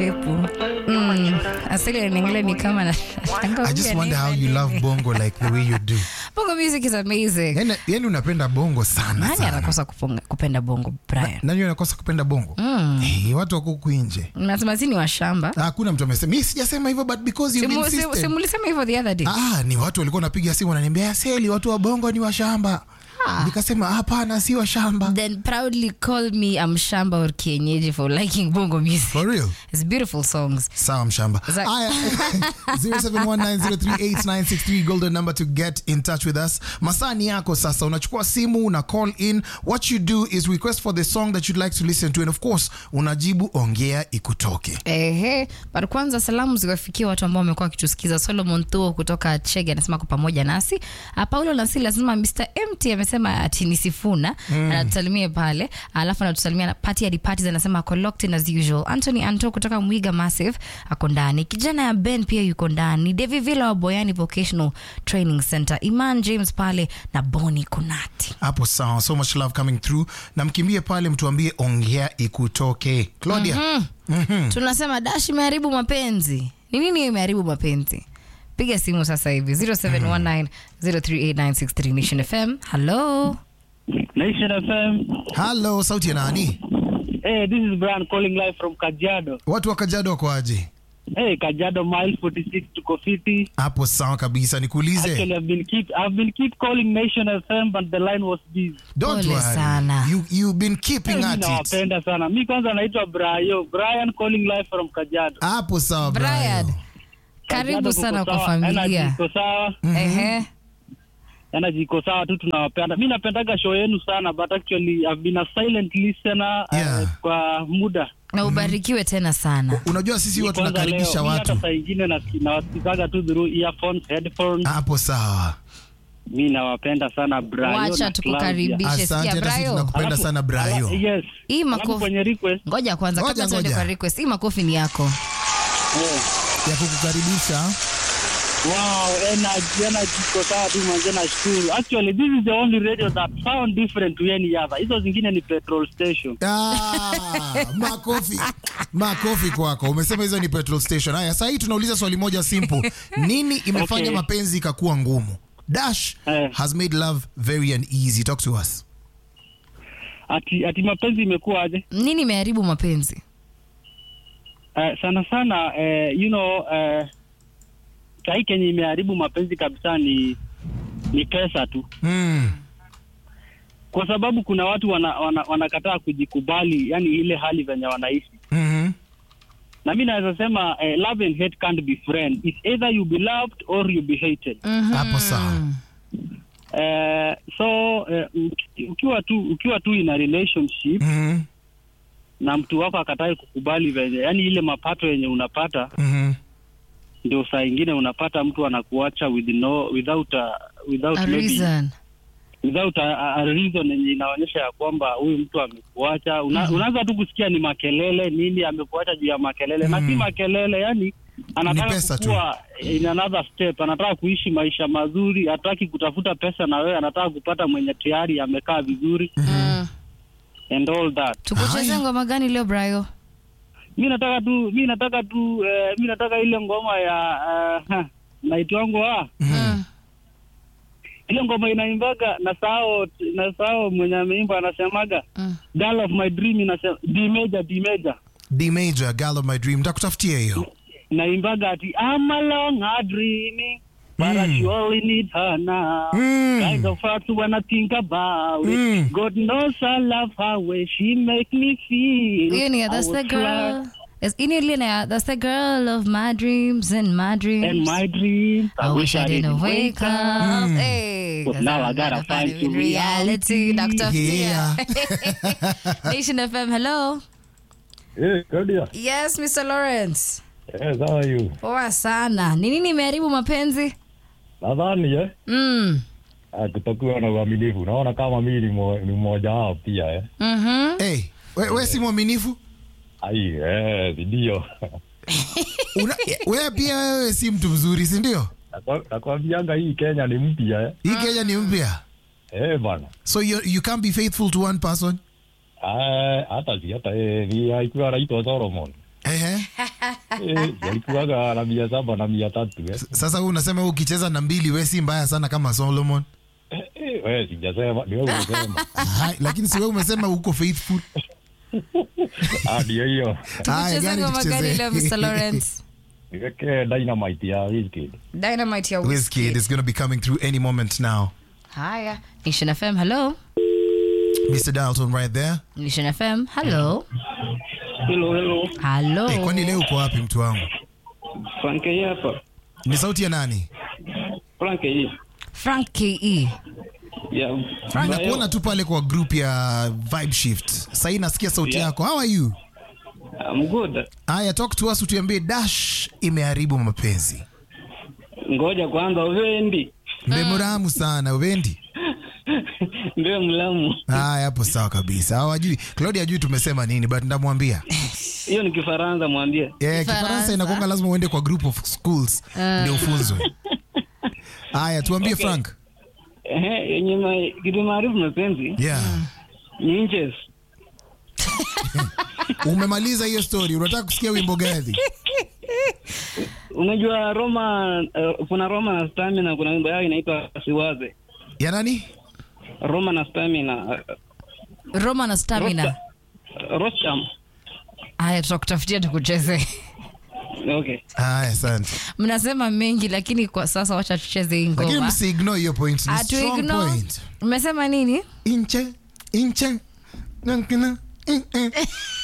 Mm, asili ningile ni kama na I just wonder how you love bongo like the way you do. Bongo music is amazing. Yani, yani unapenda bongo sana Nani sana. anakosa kupunga- kupenda bongo Brian? Nani anakosa kupenda bongo? Eh, watu wako huku nje. Nasema si ni washamba. Hakuna mtu amesema. Mimi sijasema hivyo but because you Simu- insisted. simu- Simulisema hivyo the other day. Ah, ni watu walikuwa wanapiga simu wananiambia aseli watu wa bongo ni washamba. Nikasema hapana, si washamba. Then proudly call me I'm shamba or kienyeji for liking bongo music. For real. It's beautiful songs. Sawa mshamba. Za- Aya. 0719038963 golden number to get in touch with us. Masaa ni yako sasa. Unachukua simu, una call in. What you do is request for the song that you'd like to listen to and of course unajibu ongea ikutoke. Ehe, but kwanza salamu ziwafikia watu ambao wamekuwa wakitusikiza. Solomon Thuo kutoka Chege anasema kwa pamoja nasi. Uh, Paulo Nasili anasema Mr. MT amesema ati ni Sifuna anatusalimia pale, alafu anatusalimia na Party hadi Parties anasema ako locked in as usual. Anthony Anto kutoka Mwiga Massive ako ndani. Kijana ya Ben pia yuko ndani. Devi Villa wa Boyani Vocational Training Center. Iman James pale na Boni Kunati. Hapo sawa. So much love coming through. Na mkimbie pale mtuambie ongea ikutoke. Claudia. tunasema dash imeharibu mapenzi ni nini imeharibu mapenzi piga simu sasa hivi 0719038963 nation fm hello Nation FM. Hello, sauti ya nani? Hey, this is Brian calling live from Kajiado. Watu wa Kajiado wako aje? Hey, Kajiado mile 46 tuko fiti. Hapo sawa kabisa. Nikuulize. Actually, I've been keep I've been keep calling Nation FM but the line was busy. Don't Pole worry. sana. You you've been keeping Hey, mi at it. nawapenda sana. Mi kwanza naitwa Brian. Brian calling live from Kajiado. Hapo sawa brian Brian. karibu Kajiado sana kuko kwa sawa, Energy familia iko sawa. Ehe. Energy iko sawa tu tunawapenda. Mi napendaga show yenu sana but actually I've been a silent listener Yeah. uh, kwa muda. na ubarikiwe tena sana Unajua sisi huwa Kwanza tunakaribisha leo, mi watu. Hata saa ingine nasi- nawasikizaga tu through earphones, headphones. Hapo sawa. mi nawapenda sana Brayo wacha na Claudia. tukukaribishe Asante sikia hata sisi brayo tunakupenda Alafu- sana Brayo. ala- yes. Hii Alafu makofi. kwenye request ngoja kwanza Ngoja, kabla tuende ngoja. kwa request hii makofi ni yako eh, Ya kukukaribisha. wow energy energy iko sawa tu manze nashukuru actually this is the only radio that sound different to any other hizo zingine ni petrol station Ah, makofi. Makofi kwako. Umesema hizo ni petrol station. Haya, sasa hii tunauliza swali moja simple. Nini imefanya Okay. mapenzi ikakuwa ngumu? Dash Eh. has made love very uneasy. Talk to us. ati ati mapenzi imekuwa aje nini imeharibu mapenzi uh, sana sana uh, you know uh, sahii kenye imeharibu mapenzi kabisa ni ni pesa tu Mm. kwa sababu kuna watu wanakataa wana, wanakataa kujikubali yani ile hali venye wanaishi Mhm. na mi naweza sema eh, love and hate can't be friend It's either you be loved or you be hated Hapo sawa. eh, so eh, uki- ukiwa tu ukiwa tu in a relationship Mhm. na mtu wako akatai kukubali venye yani ile mapato yenye unapata Mhm. ndio saa ingine unapata mtu anakuacha with no, without a, without a maybe, reason without a, a- a reason yenye inaonyesha ya kwamba huyu mtu amekuacha Una, unaanza tu kusikia ni makelele nini amekuacha juu ya makelele na si makelele yani anataka pesa tu. kukua in another step anataka kuishi maisha mazuri hataki kutafuta pesa na wewe anataka kupata mwenye tayari amekaa vizuri Mm. and all that tukucheze Haya. ngoma gani leo brayo mi nataka tu mi nataka tu eh, mi nataka ile ngoma ya uh, naitwango ah Mm. ile ngoma inaimbaga na sao na sao mwenye ameimba anasemaga Mm. girl of my dream inasema D major D major D major, girl of my dream. Nitakutafutia hiyo. naimbaga ati I'm alone a dreaming but I Mm. surely need her now Mm. kind of hard when I think about Mm. it God knows I love her way she make me feel hiyo ni I that's the was girl like- Yes, ini ile na that's the girl of my dreams and my dreams and my dreams I wish I didn't wake up. Mm. Hey, But 'cause now I'm I gotta not find finding you reality. reality. Dr. Yeah. Nation FM, hello. Hey, Claudia. Yes, Mr. Lawrence. Yes, how are you? Poa sana. Ni nini imeharibu mapenzi? Nadhani eh, Mm. ah, kutokuwa na uaminifu. Naona kama mimi ni mo- ni mmoja wao pia eh. Mhm. Hey, we, we si mwaminifu? Ai, eh, ndio. Una- Wewe pia wewe si mtu mzuri, si ndio? Nakwa- Nakwambianga hii Kenya ni mpya eh. Hii Kenya ni mpya. Eh bana. So you, you can't be faithful to one person? Ah, hata si hata eh, ni alikuwa anaitwa Solomon. Ehe. Eh, yalikuwaga na mia saba na mia tatu eh. Sasa wewe unasema wewe ukicheza na mbili we si mbaya sana kama Solomon. Eh, wewe sijasema, ni wewe umesema. Hai, lakini si wewe umesema uko faithful. Ah, ndio hiyo. Haya, Tucheze gani ngoma gani tucheze? leo Mr. Lawrence? Niweke dynamite ya Wizkid. Dynamite ya Wizkid is going to be coming through any moment now. Haya, Nation FM, hello. Mr. Dalton right there. Nation FM, hello. Hello, hello. Hello. Hey, kwani leo uko wapi mtu wangu? Frank hii hapa. Ni sauti ya nani? Frank hii. Frank KE. Yeah. Frank, nakuona tu pale kwa group ya Vibe Shift. Sasa nasikia sauti Yeah. yako. How are you? I'm good. Haya, talk to us utuambie Dash imeharibu mapenzi. Ngoja kwanza uvendi. Mmemramu sana, uvendi? Ndio mlamu. Haya, hapo sawa kabisa. Hawajui. Claudia hajui tumesema nini, but ndamwambia. Hiyo ni Kifaransa mwambie. Yeah, Kifaransa. Kifaransa inakuanga lazima uende kwa group of schools ndio ufunzwe. Haya, tuambie Okay. Frank. Ehe, yenye ma- kitu maarifu mapenzi Yeah. ni inches. Umemaliza hiyo story, unataka kusikia wimbo gani? Unajua Roma uh, kuna Roma na Stamina kuna wimbo yao inaitwa Siwaze. Ya nani? Roma na Stamina. Uh, Roma na Stamina. Rosta- Rostam. Haya, tutakutafutia tukucheze. Okay. Haya, asante. Mnasema mengi lakini kwa sasa wacha tucheze hii Lakini ngoma. msiignore hiyo point. Ni Atu strong ignore. point. Mmesema nini? Inche, inche. Nankina, in- in.